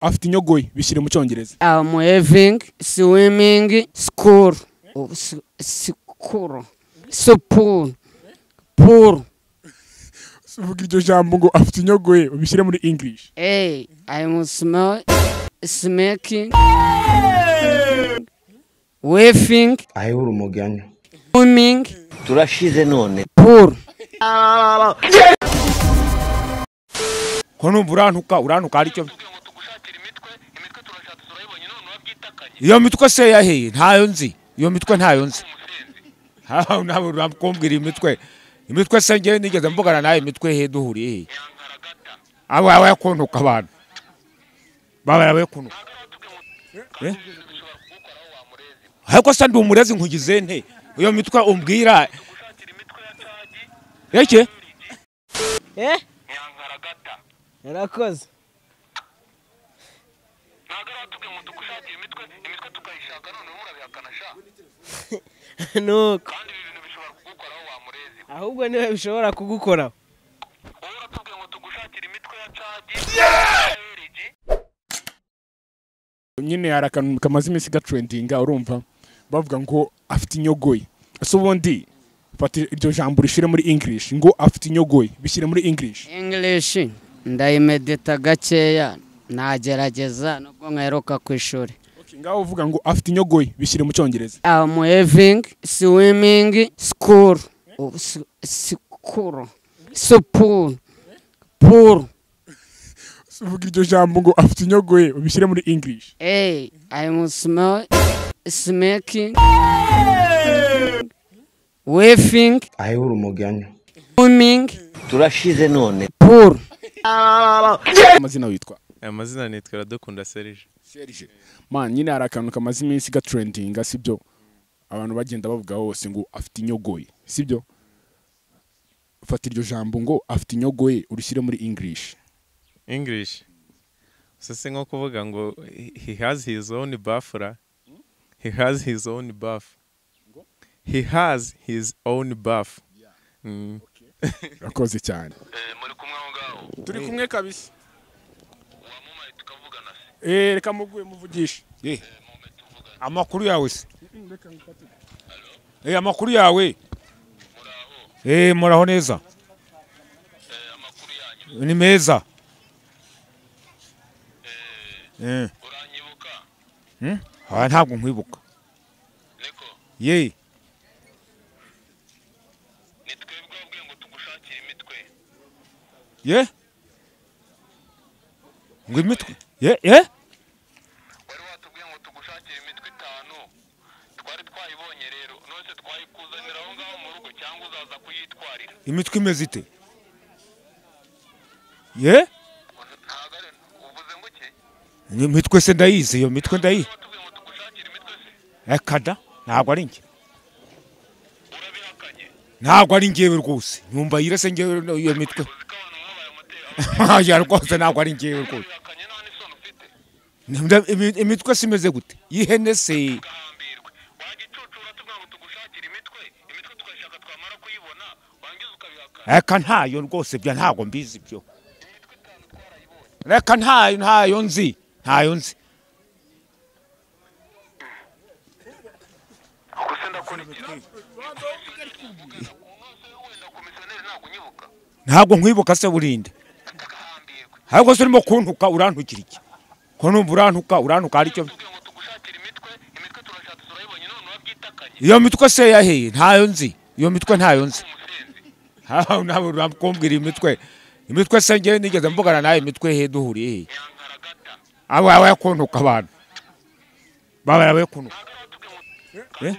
afite inyogoyi bishyire mu cyongereza I'm having swimming school. Oh, s- School. So pool. Pool. uvuga iryo jambo ngo afite inyogoye ubishyire muri english Hey, I'm smell smoking. Waving. ahebura umugani Swimming. turashize none Pool. ko numva urantuka urantuka hari icyo iyo mitwe se yaheye ntayo nzi iyo mitwe ntayo nzi haha ntabwo urakumbwira imitwe imitwe se ngewe nigeze mbugana nawe imitwe he duhuriye he abo aba yakuntuka abantu baba yabaye kuntuka Eh? ariko se ndi umurezi nkugize nte iyo mitwe umbwira reke eh yarakoze nuko ahubwo niwe bishobora kugukoraho nyine hari akantu kamaze iminsi gatrendinga urumva bavuga ngo afite inyogoye ese ubundi fata iryo jambo rishyire muri english ngo afite inyogoye bishyire muri english English. Ndayimedita gakeya. Nagerageza nubwo nkaheruka ku ishuri. Okay, ngaho uvuga ngo afite inyogoye bishyire mu cyongereza I'm having swimming school. Oh, s- School. So pool. Pool. uvuga iryo jambo ngo afite inyogoye ubishyire muri english Hey, I'm smell smoking. Waving. ahebura umugani Swimming. turashize none Pool. amazina witwa aya mazina nitwa iradukunda serije serge man nyine hari akantu kamaze iminsi gatrendinga sibyo abantu bagenda bavuga hose ngo afite inyogoye sibyo fata iryo jambo ngo afite inyogoye urishyire muri english english gusa si nko kuvuga ngo he has his own bafura he has his own buff he has his own buff Mm. urakoze cyane turi kumwe kabisa Eh, reka muguye muvugishe Eh, amakuru yawe se Eh, amakuru yawe Eh, muraho neza ni meza Eh. Hmm? Ah, ntabwo nkwibuka ye ye ngo imitwe ye ye wari watubwiye ngo tugushakire imitwe itanu twari twayibonye rero nose twayikuzanira aho ngaho mu rugo cyangwa uzaza kuyitwarira imitwe imeze ite ye ntabwo ari uvuze ngo iki ni imitwe se ndayizi iyo mitwe ndayizi watubwiye ngo tugushakire imitwe se ekada ntabwo ari njye urabihakanye ntabwo ari njyewe rwose nyumva yire se njyewe iyo mitwe uzi ko abantu mwabaye amateka ya rwose ntabwo ari njyewe rwose urabihakanye nta n'isoni ufite Nda- imi- imitwe se imeze gute y'ihene se gahambirwe wajya icucura tubwira ngo tugushakire imitwe imitwe tukayishaka twamara kuyibona wangiza ukabihakana reka ntayo rwose bya ntabwo mbizi ibyo reka ntayo ntayo nzi ntayo nzi ubwo se ndakurikira nose wenda komisiyoneri ntabwo unyibuka ntabwo nkwibuka se burinde gahambirwe ahubwo se urimo kuntuka urantukira iki ko numva urantuka urantuka hari icyo tubwiye ngo tugushakire imitwe imitwe turashatse turayibonye none urabyitakanye iyo mitwe se yaheye ntayo nzi iyo mitwe ntayo nzi umusenzi haha ntabwo urakumbwira imitwe imitwe se ngewe nigeze mbugana nawe imitwe he duhuriye he nyangaragata abo aba yakuntuka abantu baba yabaye kuntuka Eh?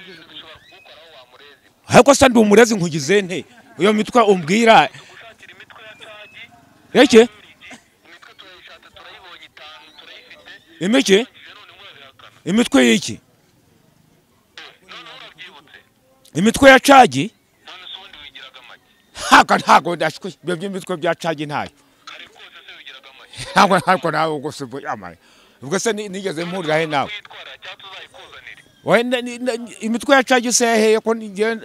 ariko se ndi umurezi nkugize nte iyo mitwe umbwira gushakira imitwe ya cagi reke imitwe turayishatse turayibonye itanu turayifite imike igihe none murabihakana imitwe y'iki none murabyibutse imitwe ya cagi none se ubundi wigiraga make haka ntabwo ndashwe ibyo by'imitwe bya cagi ntayo kare rwose se wigiraga make ntabwo ntabwo nawe ubwose ubwo yamaye ubwo se ni- nigeze mpurira he nawe uyitwara cyangwa tuzayikuzanire Oya, na- ni- na- ni- imitwe ya cagi se yaheye ko ngewe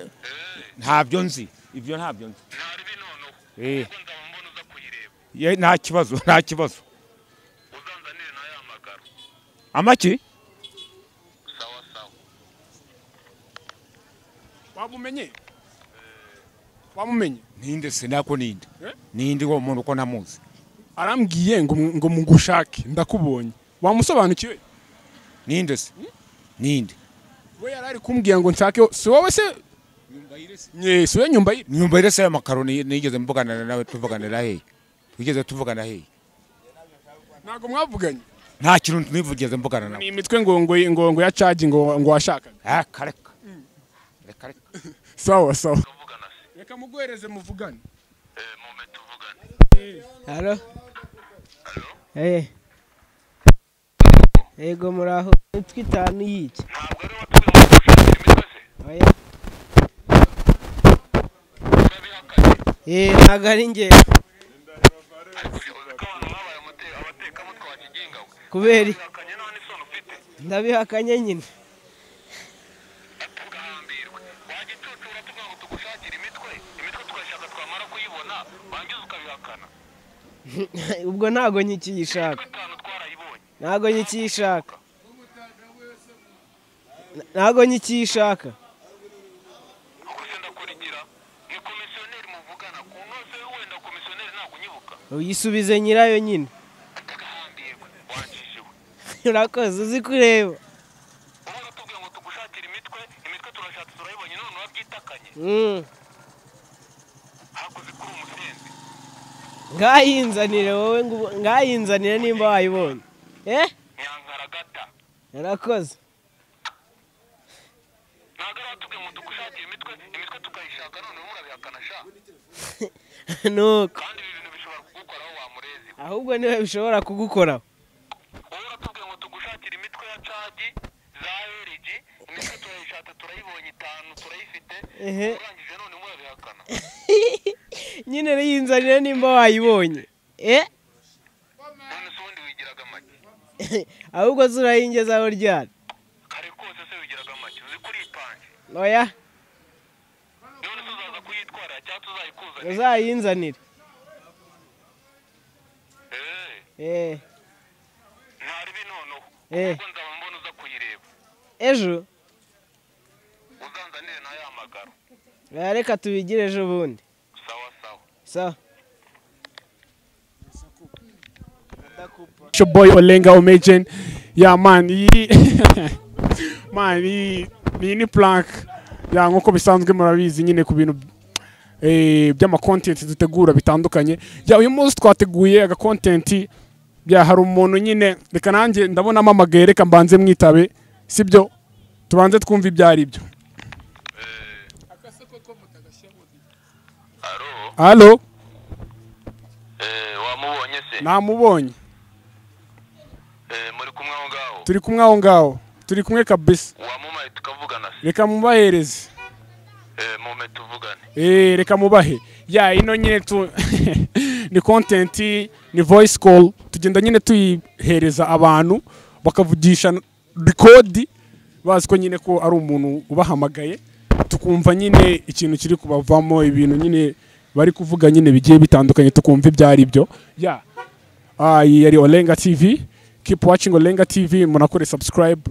ntabyo nzi ibyo ntabyo nzi ntari binonoho Eh. ubwo nzaba mbona uza kuyireba Ye, nta kibazo nta kibazo uzanzanire nayo amabi n'umuhamagaro amaki sawa sawa wabumenye wamumenye ninde sinako ninde Eh? ninde uwo muntu uko namuzi arambwiye ngo ngo mugushake ndakubonye wamusobanukiwe ninde se ninde we yari ari kumbwira ngo nshake si wowe se Nye, si we nyumba iri nyumva rero se amakaroni nigeze mvuganana nawe tuvuganira hehe twigeze tuvugana hehe ntabwo mwavuganye nta kintu nigeze mvugana nawe ni imitwe ngo ngo ngo ngo ya cagi ngo ngo washakaga ah kareka reka reka sawa sawa tuvugana se reka muguhereze muvugane eh mume tuvugane halo Eh. yego muraho imitwe itanu y'iki ntabwo ari watubwiye ngo dushakire imitwe se oya urabihakanye Eh, ntabwo ari njye ariko uzi ko abantu babaye amate- abatekamutwe wa kiginga we kubera iki? urabihakanye nta n'isoni ufite ndabihakanye nyine tugahambirwa wajya icucura tuvuga ngo tugushakire imitwe imitwe tugashaka twamara kuyibona wangiza ukabihakana ubwo ntabwo nyikiyishaka imitwe itanu twarayibonye ntabwo nyikiyishaka ntabwo nyikiyishaka ubwo se ndakurigira ni komisiyoneri muvugana ku nose wenda komisiyoneri ntabwo unyibuka uyisubize nyirayo nyine tugahambirwa wangijiwe urakoze uzi kureba uba watubwiye ngo tugushakire imitwe imitwe turashatse turayibonye none urabyitakanye Mm. hakoze kuri umusenzi ngayinzanire wowe ngo ubo- ngayinzanire nimba wayibonye eh nyangaragata urakoze ntabwo ari watubwiye ngo tugushakire imitwe imitwe tukayishaka none murabihakana sha nuko kandi ibi bintu bishobora kugukoraho wamurezi ahubwo niwe bishobora kugukoraho wowe uratubwiye ngo tugushakire imitwe ya cagi za erigi imitwe turayishaka turayibonye itanu turayifite Ehe. urangije none murabihakana nyine yinzanire nimba wayibonye eh none se ubundi wigiraga make ahubwo zurayingezaho ryari kare kose se wigiraga make uzi ko uripanje oya none tuzaza kuyitwarira cyangwa tuzayikuzanira uzayinzanire eee eh ntari binonoho Eh. ubwo nzaba mbona uza kuyireba ejo uzanzanire ntayahamagara oya, reka tubigire ejo bundi sawa sawa sawa It's your boy Olenga Omejen. Yeah, man. He, man, he, iyi ni plank. Yeah, nk'uko bisanzwe murabizi nyine ku bintu eh, by'amakontenti dutegura bitandukanye. Yeah, uyu munsi twateguye agakontenti. Yeah, hari umuntu nyine reka nanjye ndabonamo amagaye reka mbanze mwitabe sibyo tubanze twumve ibyo ari byo alo halo eee wamubonye se namubonye eee muri kumwe aho ngaho turi kumwe aho ngaho turi kumwe kabisa wamumaye tukavugana se reka mubahereze eee mume tuvugane Eh, reka mubahe ya ino nyine tu ni content ni voice call tugenda nyine tuyihereza abantu bakavugisha record bazi ko nyine ko ari umuntu ubahamagaye tukumva nyine ikintu kiri kubavamo ibintu nyine bari kuvuga nyine bigiye bitandukanye tukumva ibyo ari byo ya Ah, iyi yari olenga tv keep watching olenga tv munakore subscribe